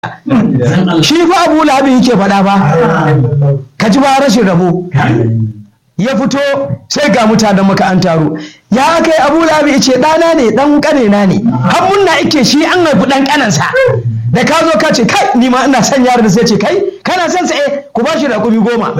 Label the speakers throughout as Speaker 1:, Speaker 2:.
Speaker 1: shi fa abu lahabin yake faɗa ba ka ji ba rashin rabo ya fito sai ga mutanen maka an taro ya kai abu labi ce ɗana ne ɗan ƙanena ne har munna ike shi an haifi ɗan ƙanansa da ka zo ka ce kai ni ma ina son yaron da sai ce kai kana son sa eh ku ba shi raƙumi goma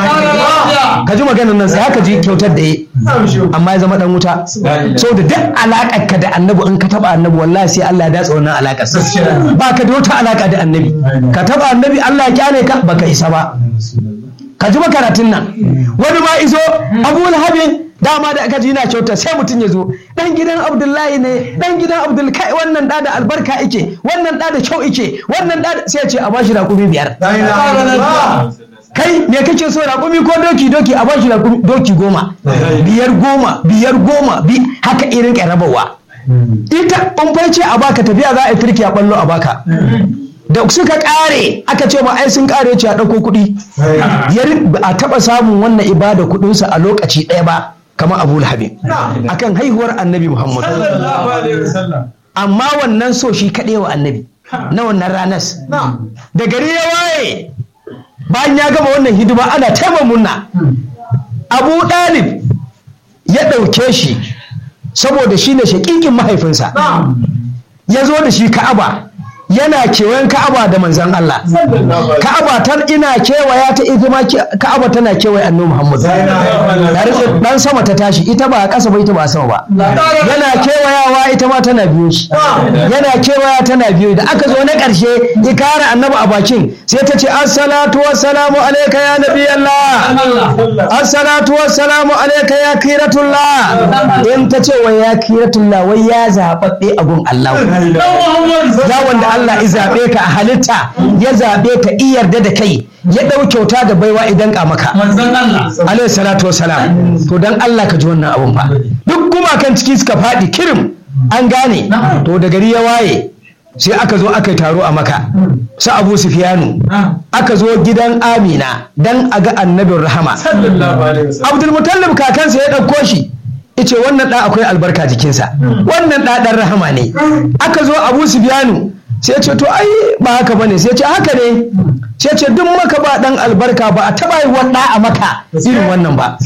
Speaker 1: ka ji maganar nan sai haka ji kyautar da yi amma ya zama ɗan wuta so da duk alaƙar ka da annabi in ka taɓa annabi wallahi sai Allah ya datsa wannan alaƙar ba ka da wata alaƙa da annabi ka taɓa annabi Allah ya kyale ka baka isa ba ka ji makaratun nan wani ma izo abu lahabin dama da aka ji na kyauta sai mutum ya zo dan gidan abdullahi ne dan gidan abdul kai wannan da da albarka ike wannan da da kyau ike wannan da sai ya ce a bashi raƙumi biyar kai me kake so raƙumi ko doki doki a bashi raƙumi doki goma biyar goma biyar goma bi haka irin rabawa ita ɓamfai ce a baka tafiya za a yi turki a ɓallo a baka da suka kare aka ce ma ai sun kare ce a ɗauko kuɗi a taɓa samun wannan ibada kuɗinsa a lokaci ɗaya ba kamar abu lahabin akan haihuwar annabi muhammadu amma wannan so shi kaɗai wa annabi na wannan ranas da gari ya waye bayan ya gama wannan hidima ana taima munna abu ɗalib ya ɗauke shi saboda shi ne shaƙiƙin mahaifinsa ya zo da shi ka'aba yana kewayen ka'aba da manzan Allah ka'aba ta ina kewaya ta ita ma ka'aba tana kewaye annabi Muhammad dan sama ta tashi ita ba a ƙasa ba ita ba a sama ba yana kewayawa ita ma tana biyo shi yana kewaya tana biyo da aka zo na ƙarshe ikara annabi a bakin sai ta ce assalatu wassalamu alayka ya nabi Allah assalatu wassalamu alayka ya kiratullah in ta ce wai ya kiratullah wai ya zababbe a gun Allah ya wanda Allah ya zaɓe ka a halitta ya zaɓe ka iya yarda da kai ya ɗau kyauta da baiwa idan ka maka alaihi salatu wassalam to dan Allah ka ji wannan abun fa duk gumakan ciki suka faɗi kirim an gane to da gari ya waye sai aka zo aka yi taro a maka su abu sufiyanu aka zo gidan amina dan a ga annabin rahama abdulmutallib kakansa ya ɗauko shi ice wannan ɗa akwai albarka jikinsa wannan ɗa ɗan rahama ne aka zo abu sufiyanu sai ce to ai ba haka ba ne sai ce haka ne sai ce duk maka ba dan albarka ba a taba yi wanda a maka irin wannan ba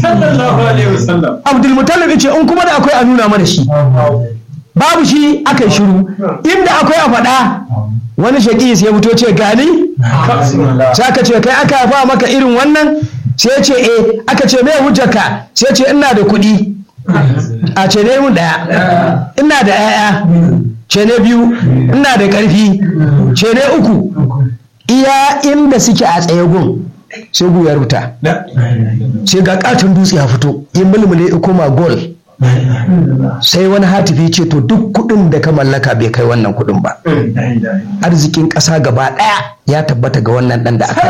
Speaker 1: abdul mutallib ce in kuma da akwai a nuna mana shi babu shi aka yi shiru inda akwai a faɗa wani shaƙi sai ya fito ce gani sai aka ce kai aka haifa maka irin wannan sai ce eh aka ce me hujjarka sai ce ina da kuɗi a ce ne mun ɗaya ina da 'ya'ya ce ne biyu ina da ƙarfi ce ne uku iya inda suke a tsaye gun sai gu ya rubuta sai ga katon dutse ya fito in mulmule ya koma gol sai wani hatifi ce to duk kuɗin da ka mallaka bai kai wannan kuɗin ba arzikin ƙasa gaba ɗaya ya tabbata ga wannan ɗan da aka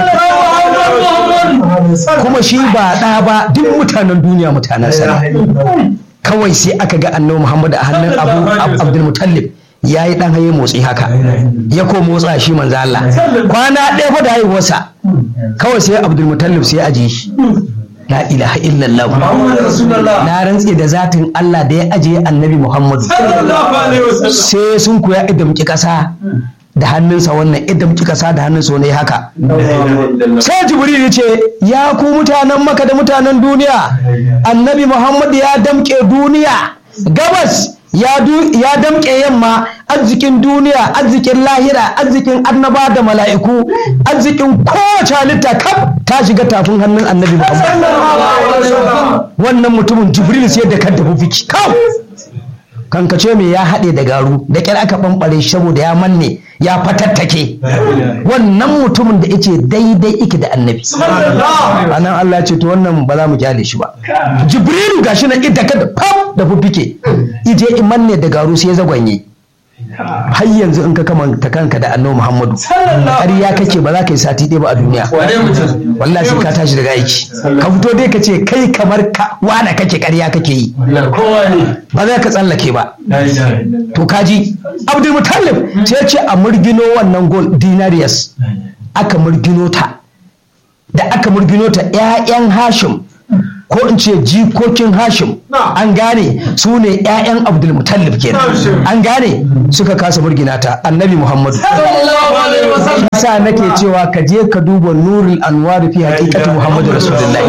Speaker 1: yi kuma shi ba ɗa ba duk mutanen duniya mutanen sana kawai sai aka ga annabi muhammad a hannun abu abdulmutallib ya yi ɗan haye motsi haka ya ko motsa shi manzo Allah kwana ɗaya fa da haihuwarsa kawai sai abdulmutallib sai aje shi la ilaha illallah na rantse da zatin Allah da ya aje annabi muhammadu sai sun koya idamki ƙasa da hannunsa wannan idan kika sa da hannunsa wani haka sai jibril ya ce ya ku mutanen maka da mutanen duniya annabi muhammad ya damke duniya gabas ya damke yamma arzikin duniya arzikin lahira arzikin annaba da mala'iku arzikin kowace halitta kaf ta shiga tafin hannun annabi muhammad wannan mutumin jibril sai da kan tafi fiki kawai kankace mai ya haɗe da garu da ƙyar aka ɓamɓare shi saboda ya manne ya fatattake wannan mutumin da yake daidai ike da annabi anan Allah ya ce to wannan ba za mu kyale shi ba jibrilu gashi na ita ka da fam da fufike ije in manne da garu sai ya zagwanye har yanzu in ka kamanta kanka da annabi Muhammadu ƙarya kake ba za ka yi sati ɗaya ba a duniya wallahi sai ka tashi daga aiki ka fito dai ka ce kai kamar ka wana kake ƙarya kake yi ba za ka tsallake ba to kaji Abdul Mutallib sai ce a murgino wannan gol dinarius aka murgino ta da aka murgino ta ƴaƴan Hashim ko in ce jikokin hashim an gane su ne 'ya'yan abdulmutallib kenan an gane suka kasa murgina ta annabi muhammadu sa nake cewa ka je ka duba nurul anwar fi haqiqati muhammadu rasulullahi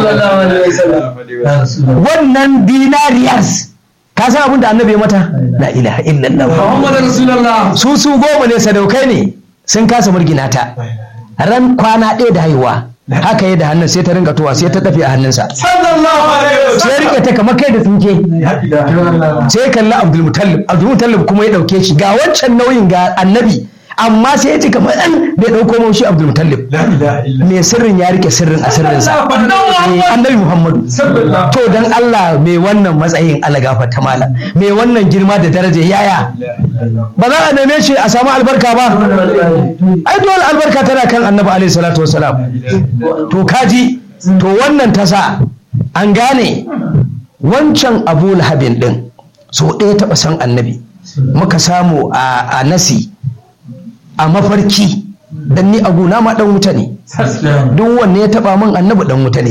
Speaker 1: wannan dinariyas ka san abin da annabi ya mata la ilaha illallah su su goma ne sadaukai ne sun kasa murgina ta ran kwana ɗaya da haihuwa haka yi da hannun sai ta ringa towa sai ta tafi a hannunsa sai rike ta kamar kai da tsinke sai kalli abdulmutallib abdulmutallib kuma ya dauke shi ga wancan nauyin ga annabi amma sai ya ji kamar ɗan bai ɗauko maushi abdulmutallib mai sirrin ya rike sirrin a sirrinsa annabi muhammadu to dan allah mai wannan matsayin alagafa ta mala mai wannan girma da daraja yaya ba za a neme shi a samu albarka ba ai dole albarka tana kan annabi alaihi salatu wasalam to kaji to wannan ta sa an gane wancan abu lahabin din so ɗaya taɓa san annabi muka samu a nasi a mafarki dan ni a gona ma dan wuta ne duk wanne ya taba min annabi dan wuta ne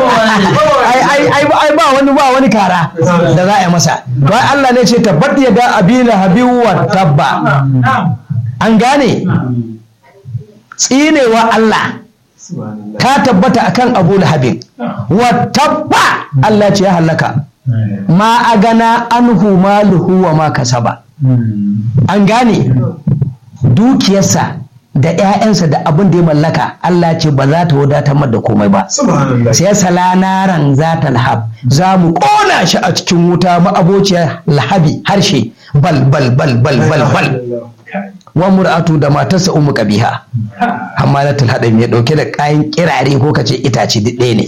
Speaker 1: ai ai ai ba wani ba wani kara da za a yi masa to ai Allah ne ce tabbat ya da abila habiu wa tabba an gane tsinewa Allah ta tabbata akan Abu Lahabin wa tabba Allah ce ya halaka ma agana anhu maluhu wa ma kasaba an gane dukiyarsa da 'ya'yansa da abin da ya mallaka Allah ce ba za ta wadatar da komai ba sai salanaran za ta lahab za mu ƙona shi a cikin wuta ma'abociyar lahabi harshe bal bal bal bal bal bal wa mur'atu da matarsa umu kabiha hamalatul hadam ya dauke da kayan kirare ko kace itace duk ɗaya ne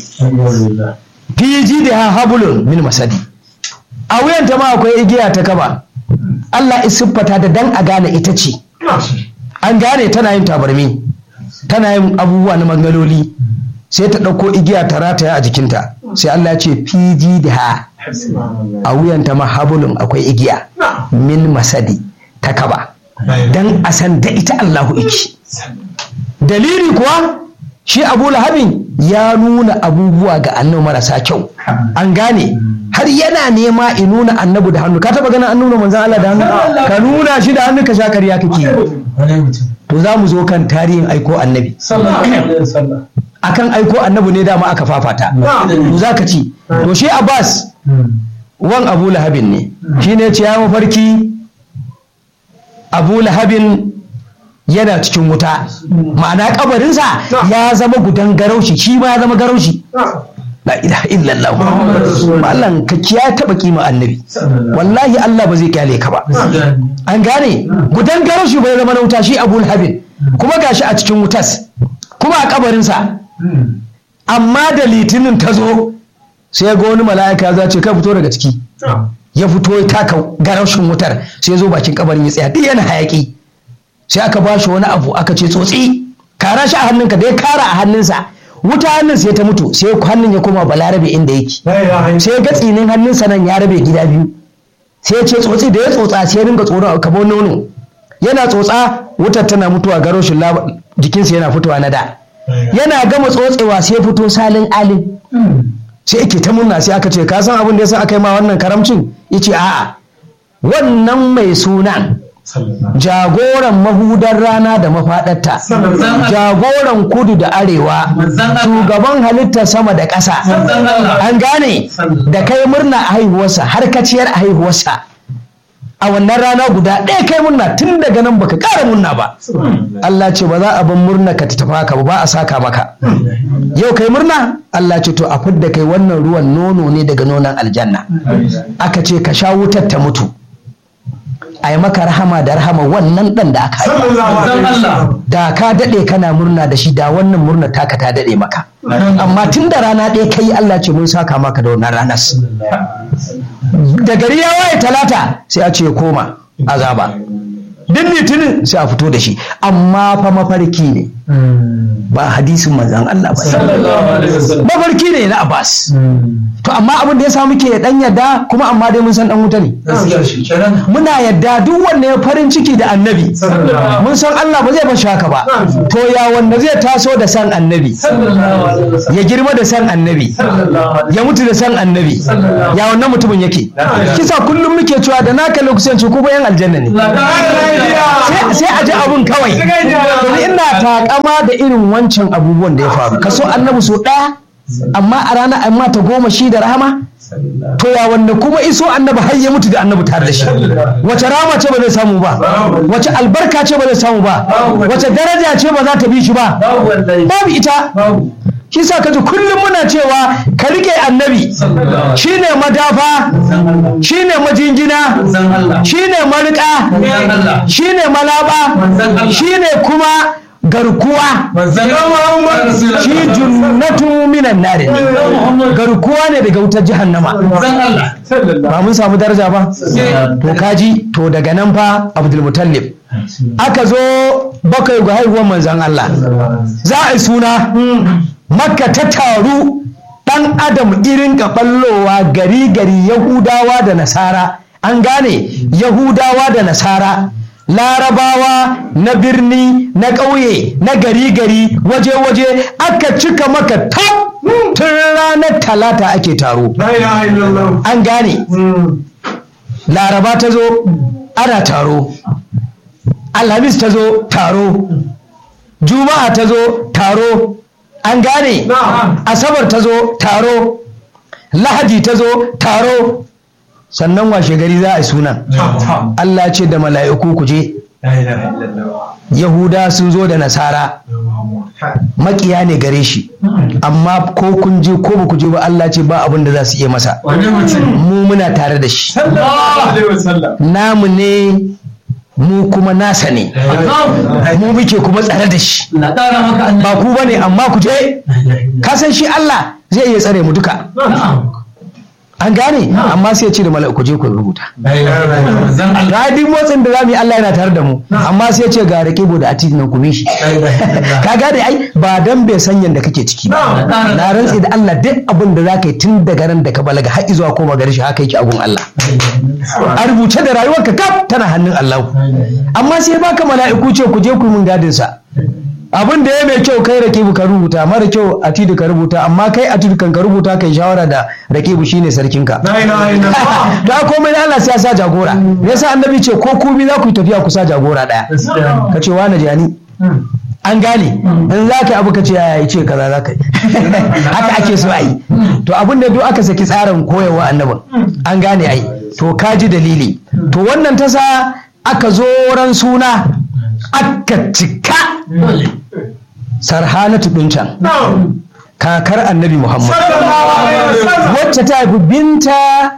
Speaker 1: fiji da habulun min masadi a wuyanta ma akwai igiya ta kaba Allah isiffata da dan a gane ita ce an gane tana yin tabarmi tana yin abubuwa na mangaloli sai ta ɗauko igiya ta rataya a jikinta sai Allah ce fiji da ha a wuyanta ma habulun akwai igiya min masadi ta kaba dan a san da ita Allahu iki dalili kuwa shi abu lahabin ya nuna abubuwa ga annabi marasa kyau an gane har yana nema in nuna annabi da hannu ka taba ganin an nuna manzan Allah da hannu ka nuna shi da hannu ka sha karya kake to za mu zo kan tarihin aiko annabi akan aiko annabi ne dama aka fafata to za ka ci to shi abbas wan abu lahabin ne shi ne ce ya mafarki abu lahabin yana cikin wuta ma'ana kabarinsa ya zama gudan garaushi shi ma ya zama garaushi la ilaha illallah mallan ka kiya taba kima annabi wallahi Allah ba zai kyale ka ba an gane gudan garaushi bai zama na wuta shi abu lahabin kuma gashi a cikin wutas kuma a kabarinsa amma da litinin ta zo sai ga wani mala'ika za ce kai fito daga ciki ya fito ya taka garaushin wutar sai ya zo bakin kabarin ya tsaya duk yana hayaki sai aka ba shi wani abu aka ce tsotsi kara shi a hannunka da ya kara a hannunsa wuta hannun sai ta mutu sai hannun ya koma balarabe inda yake sai ga tsinin hannunsa nan ya rabe gida biyu sai ya ce tsotsi da ya tsotsa sai ya ringa tsoro kamar nono yana tsotsa wutar tana mutuwa garoshin jikinsa yana fitowa na da yana gama tsotsewa sai fito salin alin sai yake ta murna sai aka ce ka san abin da yasa aka yi ma wannan karamcin yace a'a wannan mai sunan jagoran mahudar rana da mafaɗarta jagoran kudu da arewa shugaban halittar sama da ƙasa an gane da kai murna a haihuwarsa har kaciyar a haihuwarsa a wannan rana guda ɗaya kai murna tun daga nan baka ƙara murna ba Allah ce ba za a ban murna ka tafi haka ba ba a saka maka yau kai murna Allah ce to a fidda kai wannan ruwan nono ne daga nonon aljanna aka ce ka sha wutar ta mutu a yi maka rahama da rahama wannan ɗan da aka yi da ka daɗe kana murna da shi da wannan murna taka ta daɗe maka amma tun da rana ɗaya kai Allah ce mun saka maka da wannan ranas da gari ya waye talata sai a ce koma azaba duk litinin sai a fito da shi amma fa mafarki ne ba hadisin manzan Allah ba mafarki ne na Abbas to amma abin da ya samu ke dan yadda kuma amma dai mun san dan wuta ne muna yadda duk wanda ya farin ciki da annabi mun san Allah ba zai bashi haka ba to ya wanda zai taso da san annabi ya girma da san annabi ya mutu da san annabi ya wannan mutumin yake kisa kullum muke cewa da naka lokacin ku bayan aljanna ne sai a ji abun kawai domin ina takama da irin wancan abubuwan da ya faru kaso annabi so ɗaya amma a rana amma ta goma shi da rahama to ya wanda kuma iso annabi har ya mutu da annabi tare da shi wace rama ce ba zai samu ba wace albarka ce ba zai samu ba wace daraja ce ba za ta bi shi ba babu ita shi sa kaji kullum muna cewa ka rike annabi shine madafa shine majingina shine marika shine malaba shine kuma garkuwa shi junnatu minan nari garkuwa ne daga wutar jahannama ba mun samu daraja ba to kaji to daga nan fa abdulmutallib aka zo bakwai ga haihuwar manzan Allah za a yi suna makka ta taru ɗan adam irin ɓallowa gari gari yahudawa da nasara an gane yahudawa da nasara larabawa na birni na ƙauye na gari gari waje waje aka cika maka tab tun ranar talata ake taro an gane laraba ta zo ana taro alhamis ta zo taro juma'a ta zo taro an gane asabar ta zo taro lahadi ta zo taro sannan washe gari za a yi sunan Allah ce da mala'iku ku je yahuda sun zo da nasara makiya ne gare shi amma ko kun je ko ba ku je ba Allah ce ba abin da za su iya masa mu muna tare da shi namu ne mu kuma nasa ne mu muke kuma tsare da shi ba ku ba ne amma ku je kasan shi Allah zai iya tsare mu duka an gane amma sai ce da mala'iku je ku rubuta radin motsin da zamu yi Allah yana tare da mu amma sai ce ga raqibu da atid nan kuma shi ka gane ai ba dan bai san yanda kake ciki ba na rantsi da Allah duk abin da zaka yi tun daga ran da ka balaga har zuwa koma gari shi haka yake agun Allah a rubuce da rayuwarka kaf tana hannun Allah amma sai baka mala'iku ce ku je ku mun gadin sa abin da ya mai kyau kai rakibu ka rubuta mara kyau atidu ka rubuta amma kai atidu kan ka rubuta kai shawara da rakibu shine sarkinka da komai Allah sai ya sa jagora me yasa annabi ce ko ku za ku yi tafiya ku sa jagora daya ka ce wani jani an gane in za ka abu ka ce ya ce kaza za ka yi haka ake so a yi to abin da duk aka saki tsarin koyarwa annabin an gane ai to ka ji dalili to wannan ta sa aka zo ran suna aka cika sarhanatu ɗin can kakar annabi muhammad wacce ta haifi binta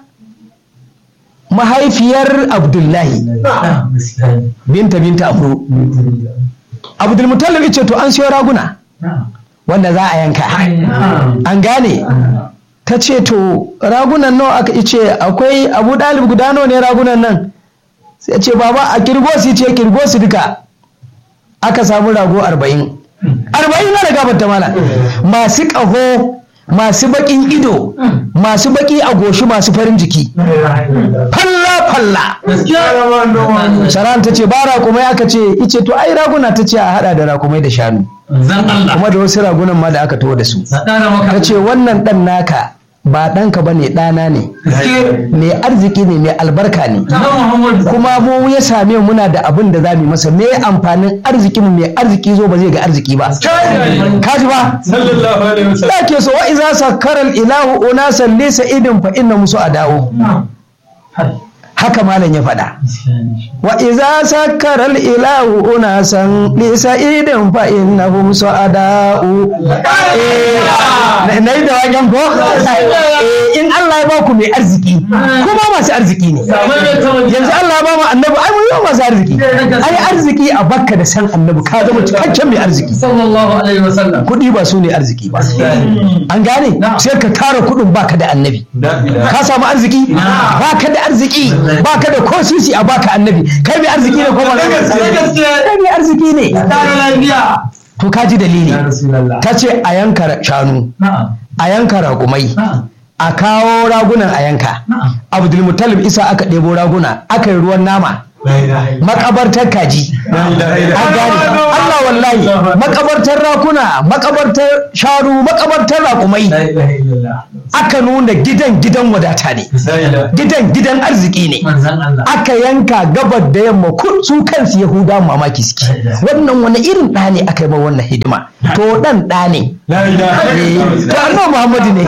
Speaker 1: mahaifiyar abdullahi binta binta amru abdulmutallab ce to an siyo raguna wanda za a yanka an gane ta ce to ragunan nawa aka ce akwai abu dalib guda nawa ne ragunan nan sai ce baba a kirgosi ce kirgosi duka aka samu rago arba'in arba'in na da gabata mana masu ƙaho masu baƙin ido masu baƙi a goshi masu farin jiki falla falla sharan ta ce ba rakumai aka ce ice to ai raguna ta ce a hada da rakumai da shanu kuma da wasu ragunan ma da aka taho da su ta ce wannan ɗan naka ba ɗanka ba ne ɗana ne mai arziki ne mai albarka ne kuma mu ya same muna da abin da za mu masa me amfanin arziki mu mai arziki zo ba zai ga arziki ba kaji ba da ke so wa iza sakaral ilahu unasan laysa idin fa inna musu adawo haka malam ya faɗa wa iza sakaral ilahu unasan laysa idin fa innahum su'ada'u na yi da waken ko in Allah ya baku mai arziki kuma masu arziki ne yanzu Allah ya ba mu annabi ai mun yi masu arziki ai arziki a bakka da san annabi ka zama cikakken mai arziki
Speaker 2: sallallahu alaihi wasallam
Speaker 1: kuɗi ba su ne arziki ba an gane sai ka tara kuɗin baka da annabi ka samu arziki baka da arziki baka da ko sisi a baka annabi kai mai arziki ne ko ba kai mai arziki ne to ka ji dalili
Speaker 2: Ya Rasulallah.
Speaker 1: ta ce a yanka shanu
Speaker 2: Na'am.
Speaker 1: a yanka raƙumai
Speaker 2: Na'am.
Speaker 1: a kawo ragunan a yanka
Speaker 2: Na'am.
Speaker 1: abdulmutalib isa aka ɗebo raguna aka yi ruwan nama
Speaker 2: La ilaha illallah.
Speaker 1: makabartar kaji
Speaker 2: La ilaha illallah.
Speaker 1: an gane Allah wallahi makabartar rakuna makabartar sharu makabartar raƙumai
Speaker 2: La ilaha illallah.
Speaker 1: aka nuna gidan gidan wadata ne
Speaker 2: La ilaha
Speaker 1: gidan gidan arziki ne
Speaker 2: Manzan Allah.
Speaker 1: aka yanka gabar da yamma kun su kansu yahuda mamaki suke wannan wani irin ɗa ne aka yi ma wannan hidima to ɗan ɗa ne
Speaker 2: La ilaha
Speaker 1: Eh, to annabi muhammadu ne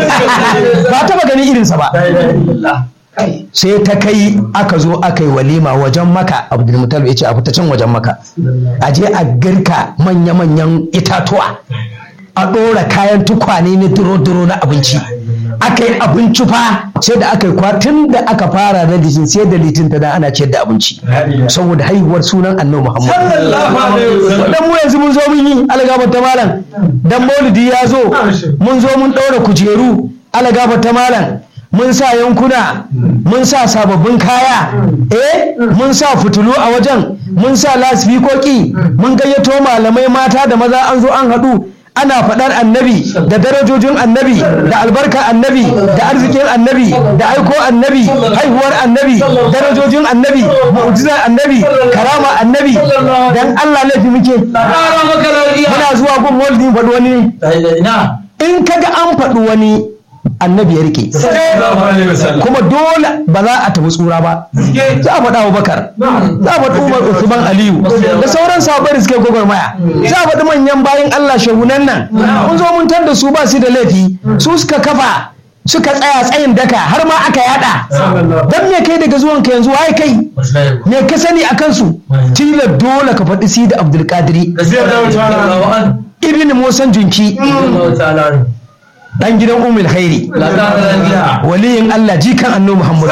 Speaker 1: ba taɓa ganin irinsa ba
Speaker 2: La ilaha illallah. Kai.
Speaker 1: sai ta kai aka zo aka yi walima wajen maka abdulmutalib ya ce a fita can wajen maka a je a girka manya-manyan itatuwa a ɗora kayan tukwane na duro-duro na abinci aka yi abinci fa sai da aka yi kwatin da aka fara da litin sai da litin ta da ana ciyar da abinci
Speaker 2: La ilaha.
Speaker 1: saboda haihuwar sunan annabi muhammad
Speaker 2: Sallallahu alaihi wasallam.
Speaker 1: dan mu yanzu mun zo mun yi algaba ta malam dan maulidi ya zo mun zo mun ɗaura kujeru algaba ta malam mun sa yankuna mun sa sababbin kaya eh mun sa fitulu a wajen mun sa lasfikoki mun gayyato malamai mata da maza an zo an haɗu ana faɗar annabi da darajojin annabi da albarkar annabi da arzikin annabi da aiko annabi haihuwar annabi darajojin annabi mu'jizar annabi karama annabi dan Allah laifi muke
Speaker 2: Ƙara maka lafiya.
Speaker 1: muna zuwa gun maulidin faɗi wani ne
Speaker 2: La ilaha ina.
Speaker 1: in kaga an faɗi wani annabi ya rike
Speaker 2: Sallallahu alaihi wasallam.
Speaker 1: kuma dole ba za a tafi tsura ba za a faɗa Abubakar za a faɗi Umar Usman Aliyu da sauran sahabbai da suke gwagwarmaya za a faɗi manyan bayan Allah shehunan nan mun zo mun tar da su ba su da laifi su suka kafa suka tsaya tsayin daka har ma aka yada dan me kai daga zuwan ka yanzu waye kai me ka sani a kansu tilar dole ka faɗi si da Abdulkadiri
Speaker 2: Radiyallahu anhu.
Speaker 1: ibn Musan Junki
Speaker 2: Radiyallahu ta'ala anhu.
Speaker 1: dan gidan Ummul Khairi
Speaker 2: La ta'ala lafiya.
Speaker 1: waliyin Allah jikan annabi Muhammad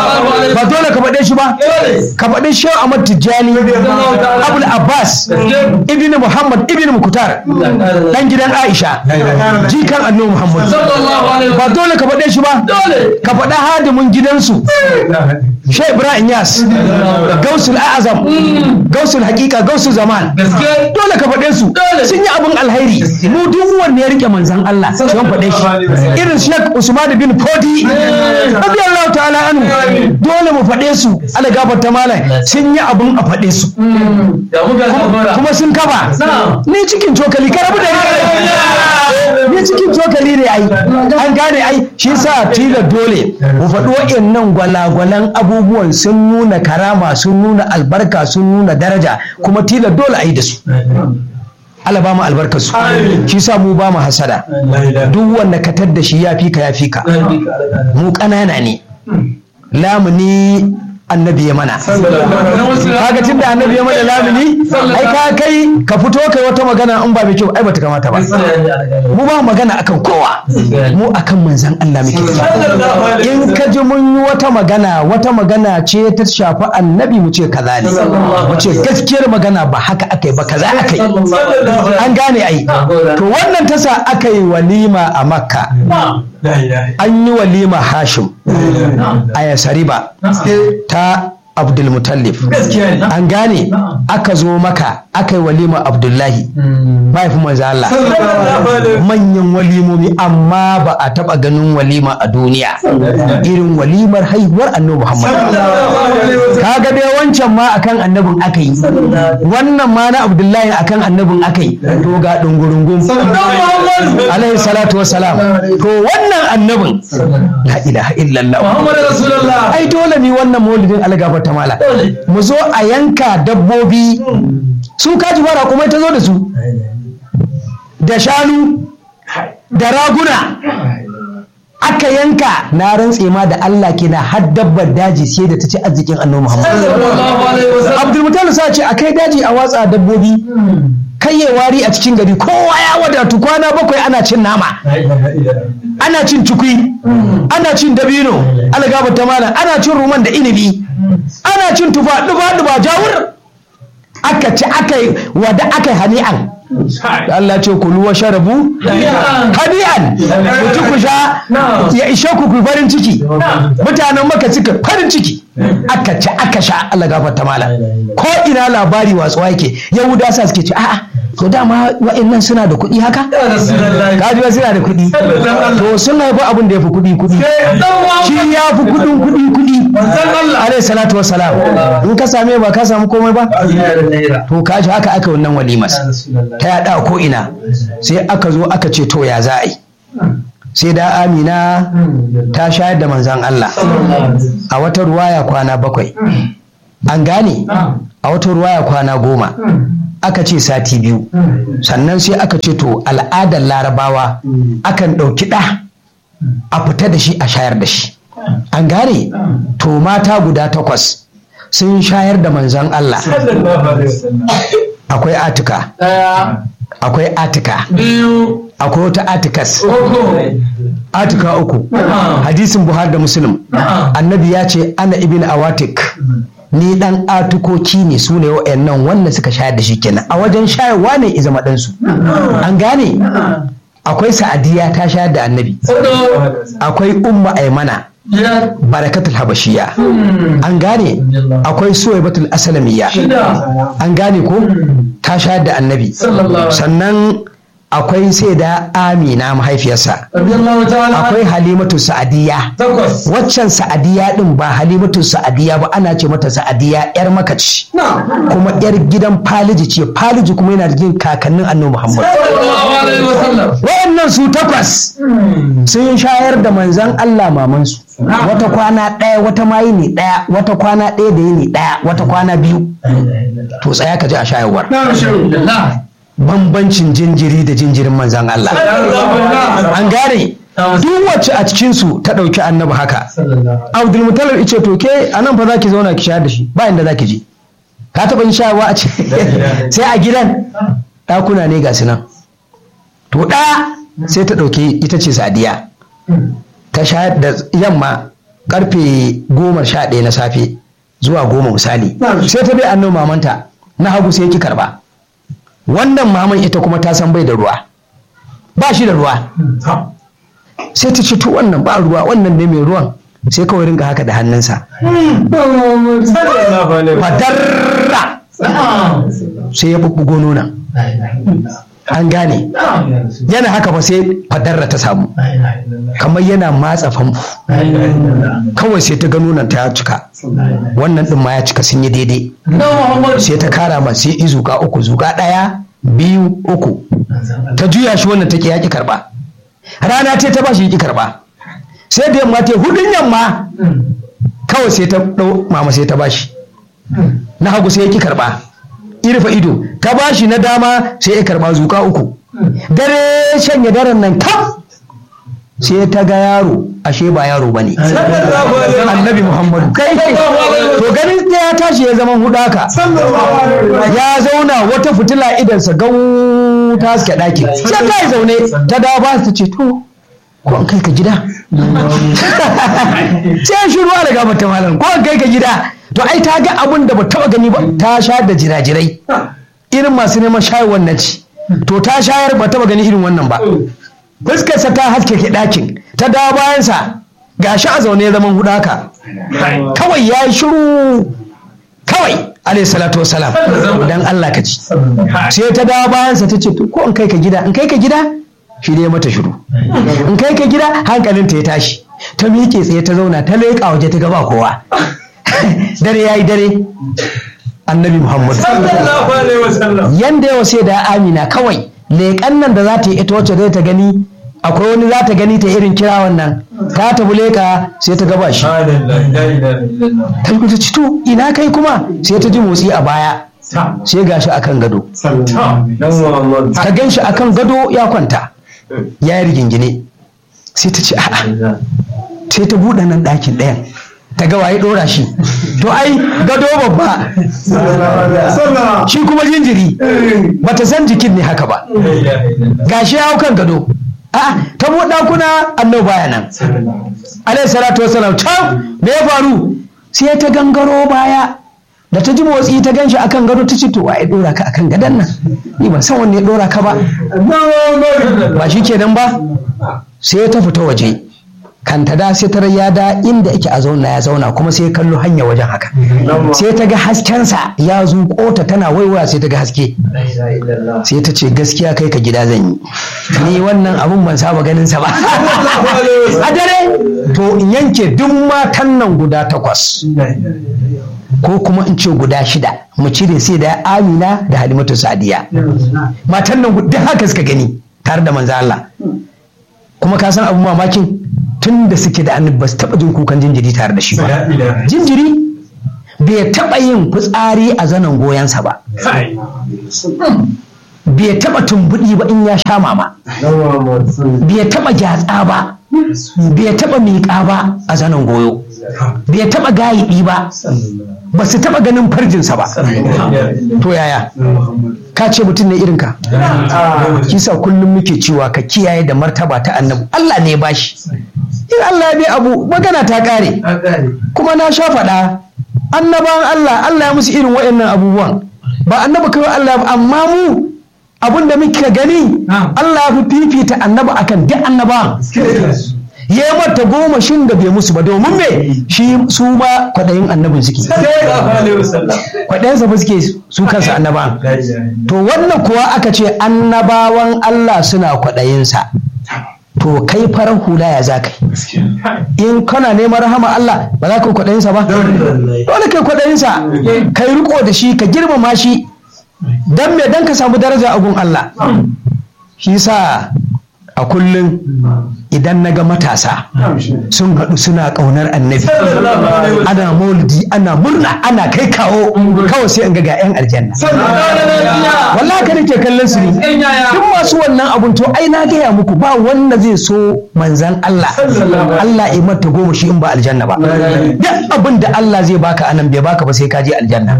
Speaker 1: ba dole ka faɗe shi ba ka faɗi Shehu Ahmad Tijjani Abul Abbas ibn Muhammad ibn Mukutar dan gidan Aisha jikan annabi Muhammad
Speaker 2: Sallallahu alaihi
Speaker 1: ba dole ka faɗe shi ba
Speaker 2: Dole.
Speaker 1: ka faɗa hadimin gidansu Shehu Ibrahim Yas Gausul Azam Gausul Hakika Gausul Zaman
Speaker 2: Gaske.
Speaker 1: dole ka faɗe su
Speaker 2: Dole.
Speaker 1: sun yi abin alhairi mu duk wanda ya rike manzan Allah sai mun faɗe shi irin Sheikh Usman bin Fodi radiyallahu ta'ala anhu dole mu faɗe su ala gafarta malam sun yi abin a faɗe su
Speaker 2: Da muka gabara.
Speaker 1: kuma sun kafa
Speaker 2: Na'am.
Speaker 1: ni cikin cokali ka rabu da ni ni cikin cokali ne ai an gane ai shi sa tila dole mu faɗi wa'annan gwalagwalan abubuwan sun nuna karama sun nuna albarka sun nuna daraja kuma tila dole a yi da su Allah ba mu albarkar su shi sa mu ba mu hasada duk wanda ka tadda shi ya fi ka ya fi ka mu ƙanana ne lamuni annabi ya mana kaga tun da annabi ya mana lamuni ai ka kai ka fito kai wata magana in ba mai kyau ai bata kamata ba mu ba magana akan kowa mu akan manzan Allah muke in ka ji mun yi wata magana wata magana ce ta shafi annabi mu ce kaza ne mu ce gaskiyar magana ba haka aka yi ba kaza aka yi an gane ai to wannan tasa aka yi walima a makka an yi walima hashim a yasariba ta abdulmutallif an gane aka zo maka aka yi walima abdullahi mahaifin manzo Allah manyan walimomi amma ba a taba ganin walima a duniya irin walimar haihuwar annabi Muhammad kaga dai wancan ma akan annabin aka yi wannan ma na abdullahi akan annabin aka yi to ga dungurungun alaihi salatu wassalam to wannan annabin la ilaha illallah
Speaker 2: Muhammad Rasulullah.
Speaker 1: ai dole ne wannan maulidin algaba ta mala mu zo a yanka dabbobi su kaji fara kuma ta zo da su da shanu da raguna aka yanka na rantse ma da Allah ke na har dabbar daji sai da ta ci arzikin annabi Muhammad
Speaker 2: Sallallahu alaihi wasallam.
Speaker 1: Abdulmutal sa ce a kai daji a watsa dabbobi kai ya wari a cikin gari kowa ya wadatu kwana bakwai ana cin nama ana cin cikui ana cin dabino algaba ta malam ana cin ruman da inibi ana cin tufa duba duba jawur aka ci aka yi wada aka yi hani'an da Allah ce kulu wa sharabu hani'an ku ci ku sha ya ishe ku ku farin ciki mutanen maka suka farin ciki aka ci aka sha Allah gafarta mala ko ina labari watsuwa yake yahuda sa suke ce a'a to dama wa'annan suna da kuɗi haka
Speaker 2: ya rasulullahi
Speaker 1: kaji suna da kuɗi to sun haifi abin da ya fi kuɗi kuɗi shi ya fi kuɗin kuɗi kuɗi alaihi salatu wassalam in ka same ba ka samu komai ba to kaji haka aka wannan walimas ta yaɗa ko ina sai aka zo aka ce to ya za a yi sai da amina ta shayar da manzan Allah a wata ruwaya kwana bakwai an gane a wata ruwaya kwana goma aka ce sati biyu sannan sai aka ce to al'adar larabawa akan ɗauki ɗa a fita da shi a shayar da shi an gane to mata guda takwas sun shayar da manzan Allah akwai atika akwai atika
Speaker 2: biyu
Speaker 1: akwai wata atikas
Speaker 2: uku
Speaker 1: atika uku hadisin buhari da muslim annabi ya ce ana ibn awatik ni dan atukoki ne su ne wa'annan wanda suka shayar da shi kenan a wajen shayarwa ne izama ɗansu an gane akwai sa'adiya ta shayar da annabi
Speaker 2: hudu
Speaker 1: akwai umma aimana
Speaker 2: biyar
Speaker 1: barakatul habashiya an gane akwai suwaibatul asalamiyya
Speaker 2: shida
Speaker 1: an gane ko ta shayar da annabi
Speaker 2: sallallahu
Speaker 1: sannan akwai sai da amina mahaifiyarsa
Speaker 2: radiyallahu ta'ala
Speaker 1: akwai halimatu sa'adiyya
Speaker 2: takwas
Speaker 1: waccan sa'adiyya din ba halimatu sa'adiyya ba ana ce mata sa'adiyya yar makaci
Speaker 2: na
Speaker 1: kuma yar gidan faliji ce faliji kuma yana da jin kakannin annabi muhammad
Speaker 2: sallallahu alaihi wasallam
Speaker 1: wayannan su takwas sun shayar da manzan allah mamansu wata kwana ɗaya wata mayi ne ɗaya wata kwana ɗaya da yini ɗaya wata kwana biyu to tsaya ka ji a shayarwar
Speaker 2: alhamdulillah
Speaker 1: bambancin jinjiri da jinjirin manzan allah an gane duk wacce a cikinsu ta ɗauki annabi haka abdul mutalib ice to ke a nan fa za ki zauna ki shayar da shi ba inda za ki je ka taɓa yin shayarwa a ce sai a gidan ɗakuna ne ga su nan to ɗaya sai ta ɗauki ita ce sadiya ta shayar da yamma karfe goma sha ɗaya na safe zuwa goma misali sai ta bai annabi mamanta na hagu sai ki karba wannan maman ita kuma ta san bai da ruwa ba shi da ruwa sai ta ce to wannan ba ruwa wannan ne mai ruwan sai kawai rinka haka da hannunsa fadarra sai ya bubbugo nuna an gane yana haka ba sai fadarra ta samu kamar yana matsa famfo kawai sai ta ga nunan ta ya cika wannan din ma ya cika sun yi daidai
Speaker 2: na muhammad
Speaker 1: sai ta kara ma sai i zuka uku zuka ɗaya biyu uku ta juya shi wannan take yaƙi karɓa rana ce ta ba shi yaƙi karɓa sai da yamma ta hudun yamma kawai sai ta ɗau mama sai ta bashi na hagu sai yaƙi karɓa irfa ido ta bashi na dama sai ya karɓa zuka uku dare shanye daren nan kam sai ta ga yaro ashe ba yaro ba ne annabi muhammadu kai kai to ganin da ya tashi ya zama hudaka ya zauna wata fitila idansa gau ta haske ɗakin sai ta yi zaune ta dawo ba ta ce to ko an kai ka gida sai shi ruwa daga mata malam ko an kai ka gida to ai ta ga abin da ba taba gani ba ta sha da jirajirai irin masu neman shayarwar na ci to ta shayar ba taba gani irin wannan ba fuskarsa ta haske ke ɗakin ta dawo bayansa gashi a zaune zaman hudaka kawai ya yi shiru kawai alayhi salatu wasalam dan Allah ka ci sai ta dawo bayansa ta ce to ko in kai ka gida in kai ka gida shi ne mata shiru in kai ka gida hankalinta ya tashi ta miƙe tsaye ta zauna ta leƙa waje ta gaba kowa dare ya yi dare annabi muhammad yanda yawa sai da amina kawai leƙan nan da za ta yi ita wacce zai ta gani akwai wani za ta gani ta irin kira wannan ta tafi leƙa sai ta gaba shi ta yi ta ci to ina kai kuma sai ta ji motsi a baya sai gashi akan gado ta gan shi akan gado ya kwanta ya yi rigingine sai ta ce a'a sai ta buɗe nan ɗakin ɗayan ta ga waye ɗora shi to ai gado babba shi kuma jinjiri bata san jikin ne haka ba gashi ya hau kan gado a'a ta buɗe ɗakuna annabi baya nan alayhi salatu wasalam can me ya faru sai ta gangaro baya da ta ji motsi ta ganshi akan gado ta ce to waye ɗora ka akan gadon nan ni ban san wanne ya ɗora ka ba ba shi kenan ba sai ta fita waje kanta da sai ta ya da inda yake a zauna ya zauna kuma sai ya kallo hanya wajen haka sai ta ga haskensa ya zuƙo ta tana waiwaya sai ta ga haske sai ta ce gaskiya kai ka gida zan yi ni wannan abun ban saba ganin sa ba a dare to in yanke duk matan nan guda takwas ko kuma in ce guda shida mu cire sai da amina da halimatu sadiya matan nan duk haka suka gani tare da manzo Allah kuma ka san abun mamakin tun da suke da annabi ba su taɓa jin kukan jinjiri tare da shi ba jinjiri bai taɓa yin fitsari a zanen goyonsa ba bai taɓa tumbuɗi ba in ya sha mama bai taɓa gyatsa ba bai taɓa miƙa ba a zanen goyo bai taɓa gayiɗi ba ba su taɓa ganin farjinsa ba to yaya ka ce mutum ne irinka kisa kullum muke cewa ka kiyaye da martaba ta annabi Allah ne ba shi in Allah ya bi abu magana ta ƙare kuma na sha faɗa annabawan Allah Allah ya musu irin waɗannan abubuwan ba annabi kawai Allah ba amma mu abin da muke gani Allah ya fi fifita annabi akan duk annabawan ya yi mata goma shin da bai musu ba domin me shi su ma kwaɗayin annabin suke kwaɗayensa ba suke su kansa annabawan to wannan kuwa aka ce annabawan Allah suna kwaɗayinsa to kai farar hula ya za kai in kana neman rahama Allah ba za ka yi kwaɗayinsa ba dole kai kwaɗayinsa kai riko da shi ka girmama shi dan me dan ka samu daraja a gun Allah shi sa a kullum idan na ga matasa sun haɗu suna ƙaunar annabi ana maulidi ana murna ana kai kawo kawai sai in ga ga 'yan aljanna wallahi ka nake kallon su ne duk masu wannan abun to ai na gaya muku ba wanda zai so manzan Allah Allah ya mata goma shi in ba aljanna ba duk abin da Allah zai baka anan bai baka ba sai ka je aljanna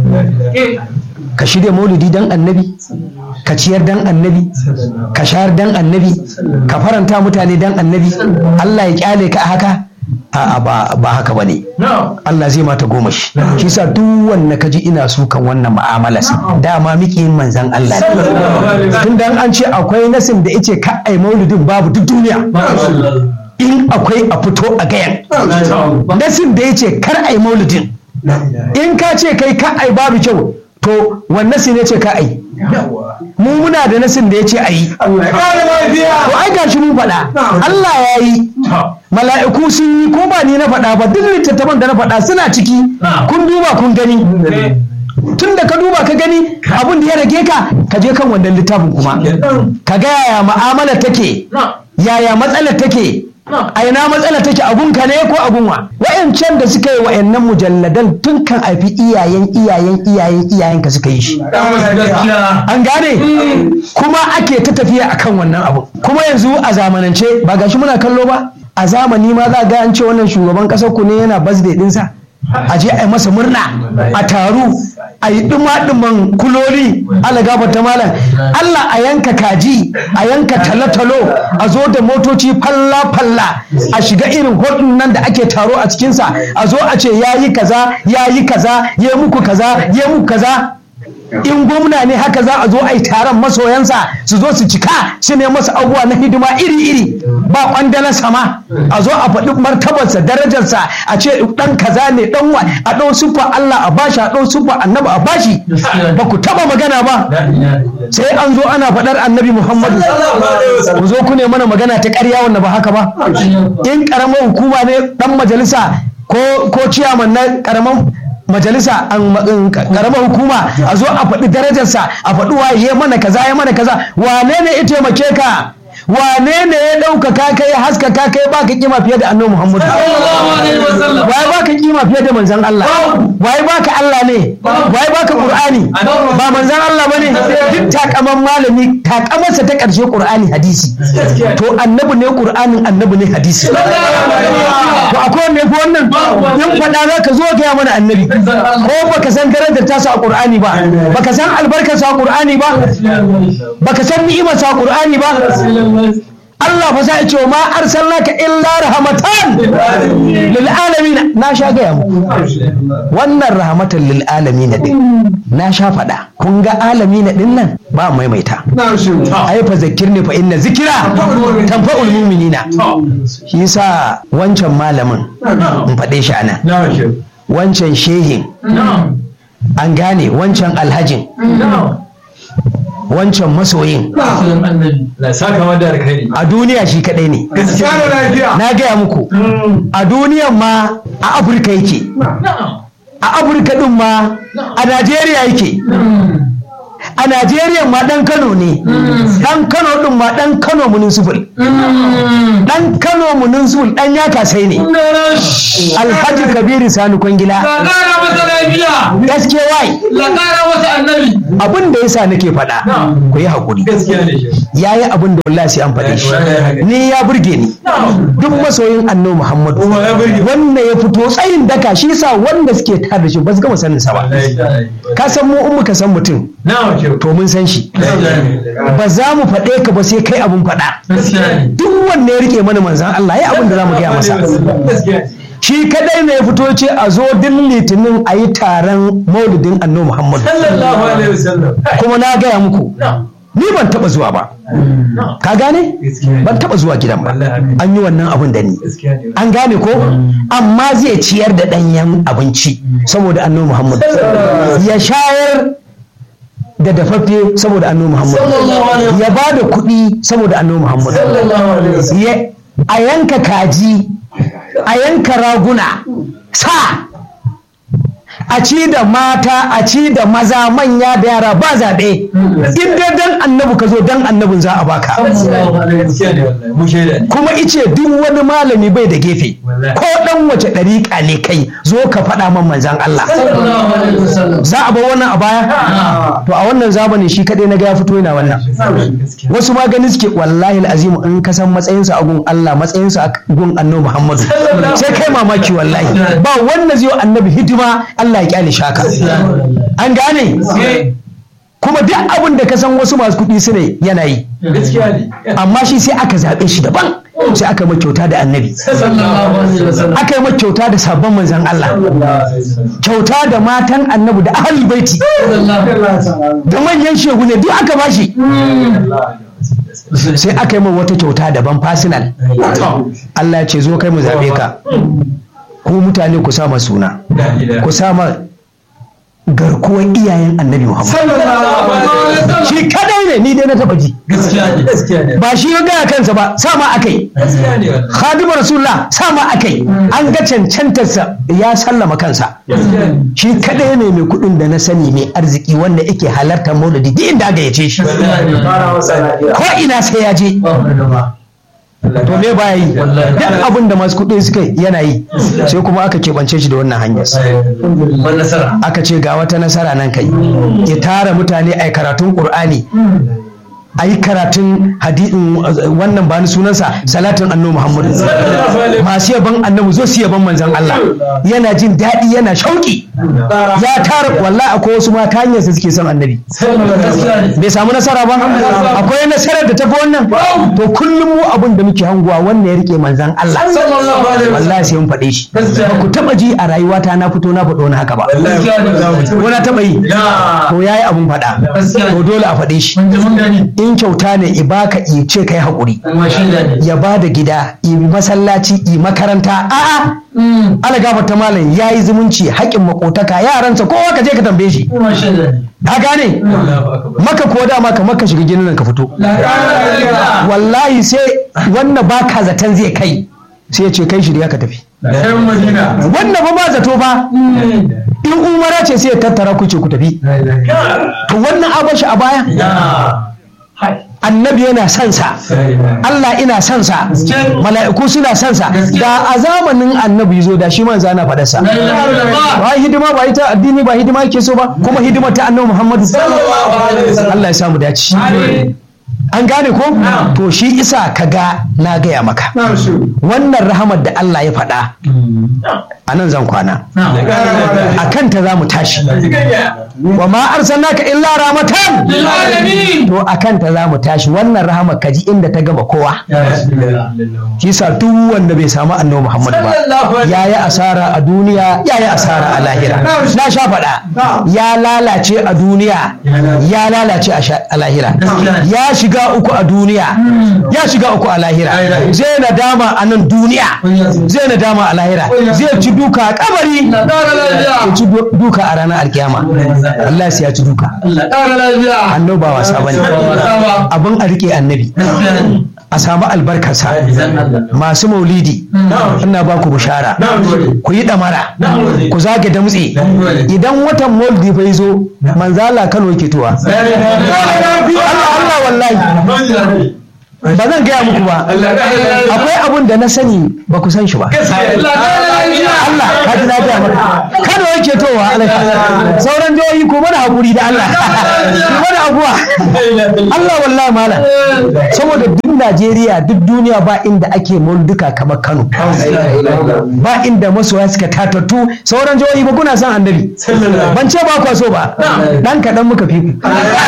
Speaker 1: ka shirya maulidi dan annabi ka ciyar dan annabi ka shayar dan annabi ka faranta mutane dan annabi Allah ya kyale ka a haka a'a ba ba haka bane Allah zai mata goma shi shi sa duk wanda kaji ina sukan wannan mu'amala dama miki yin manzan Allah ne tun dan an ce akwai nasin da yace ka ai maulidin babu duk duniya in akwai a fito a gayan nasin da yace kar ai maulidin in ka ce kai ka ai babu kyau to wannan sai ne ce ka ai mu muna da nasin da ya ce a yi to ai gashi mun faɗa Allah ya yi mala'iku sun yi ko ba ni na faɗa ba duk littattafan da na faɗa suna ciki kun duba kun gani tun da ka duba ka gani abin da ya rage ka ka je kan wannan littafin kuma ka ga yaya ma'amala take yaya matsalar take a ina matsala take abunka ne ko abunwa wayancan da suka yi wayannan mujalladan tun kan aifi iyayen iyayen iyayen iyayen ka suka yi shi an gane kuma ake ta tafiya akan wannan abu kuma yanzu a zamanance ba gashi muna kallo ba a zamani ma za ga an ce wannan shugaban kasar ku ne yana birthday dinsa a je a yi masa murna a taru a yi ɗuma-ɗuman kuloli ala ta malam Allah a yanka kaji a yanka talo-talo a zo da motoci falla-falla a shiga irin hotun nan da ake taro a cikinsa a zo a ce ya yi kaza ya yi kaza ya muku kaza ya muku kaza in gwamna ne haka za a zo a yi taron masoyansa su zo su cika su ne masa abubuwa na hidima iri-iri ba kwandalar sama a zo a faɗi martabarsa darajarsa a ce ɗan kaza ne ɗan wa a ɗau siffa Allah a bashi a ɗau siffa annabi a bashi ba ku taɓa magana ba sai an zo ana faɗar annabi Muhammadu ku zo ku ne mana magana ta ƙarya wanda ba haka ba in ƙaramar hukuma ne ɗan majalisa ko ciyaman na ƙaramar majalisa karamar hukuma a zo a faɗi darajarsa a faɗi waye mana kaza ya mana kaza wane ne ya taimake ka wane ne ya ɗaukaka kai ya haskaka kai ba ka kima fiye da annabi muhammadu waye ba ka kima fiye da manzan Allah waye ba ka Allah ne waye ba ka qur'ani ba manzan Allah bane duk takaman malami takamarsa ta ƙarshe qur'ani hadisi to annabi ne qur'anin annabi ne hadisi to akwai wanda yafi wannan in faɗa za ka zo ga mana annabi ko baka san darajar tasa a qur'ani ba baka san albarkar sa a qur'ani ba baka san ni'imar sa a qur'ani ba Allah fa sai ya ce ma arsalnaka illa rahmatan lil alamin na sha gaya muku wannan rahmatan lil alamin din na sha faɗa kun ga alamin din nan ba maimaita ai fa zakir ne fa inna zikira tanfa'ul mu'minina shi yasa wancan malamin in faɗe shi anan wancan shehin an gane wancan alhajin wancan masoyin a duniya shi kadai ne na gaya muku a duniyan ma a afirka yake a afirka din ma a najeriya yake a najeriya ma dan kano ne dan kano din ma dan kano municipal dan kano municipal dan ya kasai ne alhaji kabiru sani kwangila gaske wai abin da yasa nake faɗa ku yi haƙuri ya yi abin da wallahi sai an faɗe shi ni ya burge ni duk masoyin annabi muhammadu wanda ya fito tsayin daka shi sa wanda suke tare da shi ba su gama sanin sa ba ka san mu in muka san mutum to mun san shi ba za mu faɗe ka ba sai kai abin faɗa duk wanda ya rike mana manzan Allah ya abin da za mu gaya masa shi kadai ne ya fito ce a zo din litinin a yi taron maulidin annabi muhammadu kuma na gaya muku ni ban taba zuwa ba ka gane ban taba zuwa gidan ba an yi wannan abun da ni an gane ko amma zai ciyar da ɗanyen abinci saboda annabi muhammadu ya shayar da dafaffe saboda annabi muhammadu ya ba da kuɗi saboda annabi muhammadu a yanka kaji a yanka raguna sa a ci da mata a ci da maza manya da yara ba zaɓe in dai dan annabi ka zo dan annabin za a baka kuma ice duk wani malami bai da gefe ko dan wace ɗariƙa ne kai zo ka faɗa man manzan Allah za a bar wannan a baya to a wannan zamanin shi kaɗai na ga ya fito yana wannan wasu ma gani suke wallahi azimu in ka san matsayinsa a gun Allah matsayinsa a gun annabi Muhammadu sai kai mamaki wallahi ba wanda zai annabi hidima Allah ya kyale shaka an gane kuma duk abin da ka san wasu masu kuɗi su ne yana yi amma shi sai aka zaɓe shi daban sai aka yi kyauta da annabi aka yi kyauta da sabon manzan Allah kyauta da matan annabi da ahal baiti da manyan shehu ne duk aka bashi sai aka yi wata kyauta daban fasinal Allah ya ce zo kai mu zaɓe ka ku mutane ku sama suna ku sama garkuwar iyayen annabi Muhammad shi kadai ne ni dai na taba ji ba shi ya gaya kansa ba sama akai khadimu rasulullah sama akai an ga cancantarsa ya sallama kansa shi kadai ne mai kudin da na sani mai arziki wanda yake halartar maulidi duk inda aka yace shi ko ina sai ya je to me baya yi duk abin da masu kuɗi suka yana yi sai kuma aka keɓance shi da wannan hanyar aka ce ga wata nasara nan kai ya tara mutane a karatun ƙur'ani a yi karatun hadin wannan ba ni sunansa salatin annabi muhammadu masu yaban annabi zo su yaban manzan Allah yana jin daɗi yana shauƙi ya tara wallahi akwai wasu mata hanyarsa suke son annabi bai samu nasara ba akwai nasarar da tafi wannan to kullum mu abin da muke hanguwa wannan ya rike manzan Allah wallahi sai mun faɗe shi ba ku taɓa ji a rayuwata na fito na faɗo wani haka ba ko na taɓa yi to yayi abun faɗa to dole a faɗe shi in kyauta ne i baka i ce kai haƙuri ya ba da gida i masallaci i makaranta a'a ala gafarta malam ya yi zumunci haƙƙin makotaka yaransa kowa ka je ka tambaye shi ka gane maka ko dama ka maka shiga ginin nan ka fito wallahi sai wanda baka zaton zai kai sai ya ce kai shirya ka tafi wanda ba ba zato ba in umara ce sai ya tattara ku ce ku tafi to wannan abashi a baya annabi yana son sa Allah ina son sa mala'iku suna son sa da a zamanin annabi zo da shi manzo ana faɗa sa ba hidima ba ita addini ba hidima yake so ba kuma hidima ta annabi Muhammadu Allah ya samu dace an gane ko to shi isa ka ga na gaya maka wannan rahamar da Allah ya faɗa a nan zan kwana a kanta za mu tashi wa ma arsalnaka illa rahmatan
Speaker 2: Lil'alamin.
Speaker 1: to a kanta za mu tashi wannan rahamar kaji inda ta gama kowa shi sa duk wanda bai samu annabi Muhammad ba ya yi asara a duniya ya yi asara a lahira na sha faɗa ya lalace a duniya ya lalace a sha- a lahira ya shiga uku a duniya ya shiga uku a lahira zai nadama a nan duniya zai nadama a lahira zai ci duka a kabari
Speaker 2: Allah ƙara lafiya.
Speaker 1: ya ci du- duka a ranar alkiyama Allah sai ya ci duka
Speaker 2: Allah ƙara lafiya.
Speaker 1: annabi ba wasa bane abin a rike annabi a samu albarkarsa masu maulidi ina ba ku bishara ku yi ɗamara ku zage damtse idan watan maulidi bai zo manzala kano yake tuwa Allah Allah wallahi ba zan gaya muku ba akwai abun da na sani ba ku san shi ba
Speaker 2: Allah ƙara lafiya.
Speaker 1: Allah ka ji na gaya maka kano yake towa alaika sauran jihohi ko mana hakuri da Allah ku mana abuwa Allah wallahi malam saboda duk Najeriya duk duniya ba inda ake mulduka kamar Kano ba inda masoya suka tatattu sauran jihohi ba kuna son annabi ban ce ba kwa so ba dan kaɗan muka fi ku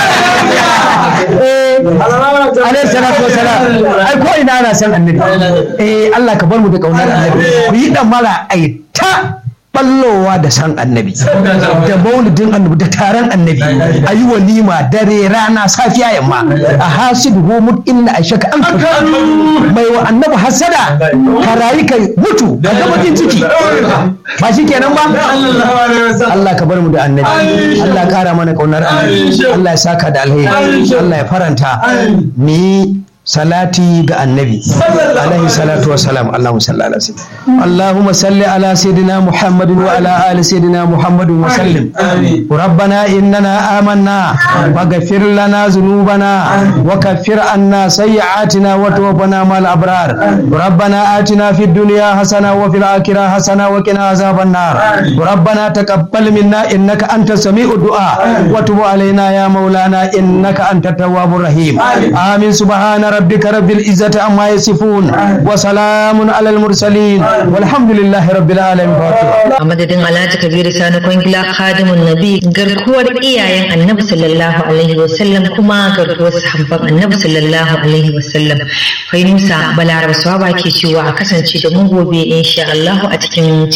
Speaker 1: eh alaihi salatu wasalam ai ko ina ana son annabi eh Allah ka bar mu da kaunar annabi ku yi dan mara ai ta ballowa da san annabi da maulidin annabi da taron annabi a yi walima dare rana safiya yamma a hasidu mut inna ashaka an ka mai wa annabi hasada ka rayu ka mutu ka ga bakin ciki ba shi kenan ba Allah ka bar mu da annabi Allah ya kara mana kaunar annabi Allah ya saka da alheri Allah ya faranta ni salati ga annabi alaihi salatu wa salam Allahumma salli ala sayyidina Allahumma salli ala sayyidina Muhammad wa ala ali sayyidina Muhammad wa sallim ربنا إننا آمنا فاغفر لنا ذنوبنا وكفر عنا سيئاتنا وتوفنا مع الأبرار ربنا آتنا في الدنيا حسنة وفي الآخرة حسنة وقنا عذاب النار ربنا تقبل منا إنك أنت سميع الدعاء وتب علينا يا مولانا إنك أنت التواب الرحيم آمين سبحان ربك رب العزة عما يصفون وسلام على المرسلين والحمد لله رب العالمين فاتحة.
Speaker 3: a madadin alhaji kabiru sani kwangila khadimun nabi garkuwar iyayen annabi sallallahu alaihi wasallam kuma garkuwar sahabban annabi sallallahu alaihi wasallam fainusa balaraba swaba ke cewa a kasance da mu gobe insha Allah a cikin